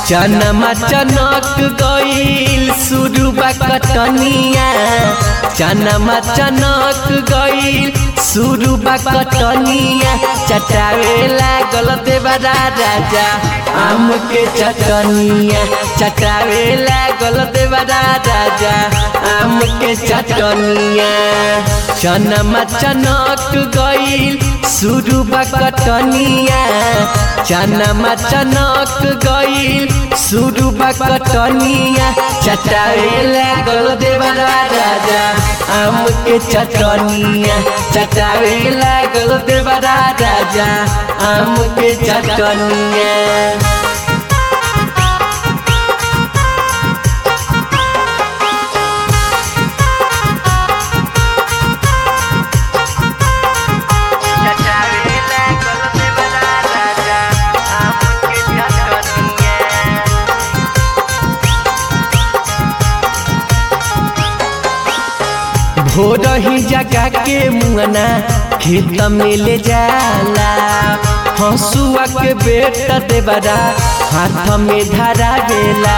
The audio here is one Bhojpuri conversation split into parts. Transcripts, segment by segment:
चनमा चनक गईल सुरुबा कटनिया चनमा चनक गईल सुरुबा कटनिया चटावे लागल देवरा राजा आम के चटनिया चटावे लागल देवरा राजा आम के चटनिया चनमा चनक गईल सुरुबा कटनिया चनमा चनक गईल सुरुबा कटनिया चटावे लागल देवरा राजा आम के चटनिया चटावे लागल देवरा राजा आम के चटनिया भोर ही जगा के मुआना खेत में ले जाला हंसुआ के बेटा देवरा हाथ में धरा बेला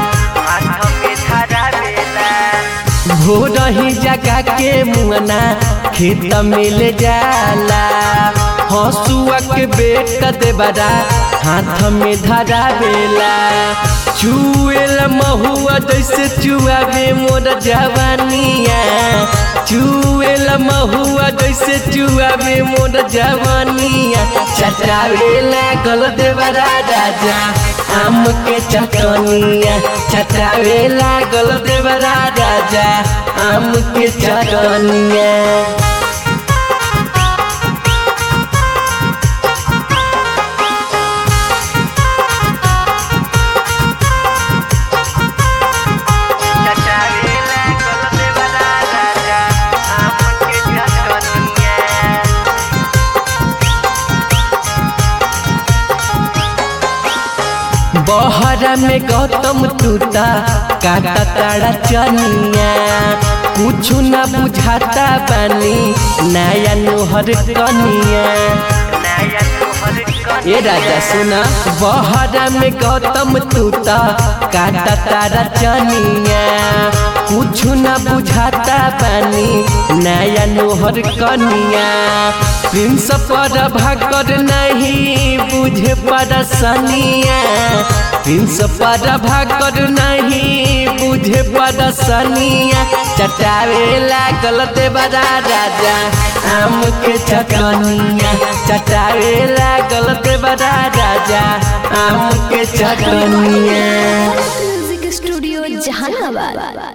भोर ही जगा के मुआना खेत में ले जाला हंसुआ के बेटा देवरा हाथ में धरा बेला चुएल महुआ जैसे चुआवे मोर जवानिया चुएल महुआ जैसे चुआवे मोर जवानिया चटावे लागल देवरा राजा आम के चटनिया चटावे लागल देवरा राजा आम के चटनिया बहरा में गौतम तूता काटा ताड़ा चनिया कुछ न बुझाता बानी नया नोहर कनिया ये राजा सुना बहरा में गौतम तूता काटा तारा चनिया कुछ न बुझाता बानी नया नोहर कनिया प्रिंस पर भाकर नहीं बुझे परसनिया प्रिंस पर भाकर नहीं बुझे परसनिया चटावे लागल देवरा राजा आम के चटनिया चटावे लागल देवरा राजा आम के चटनिया म्यूजिक स्टूडियो जहानाबाद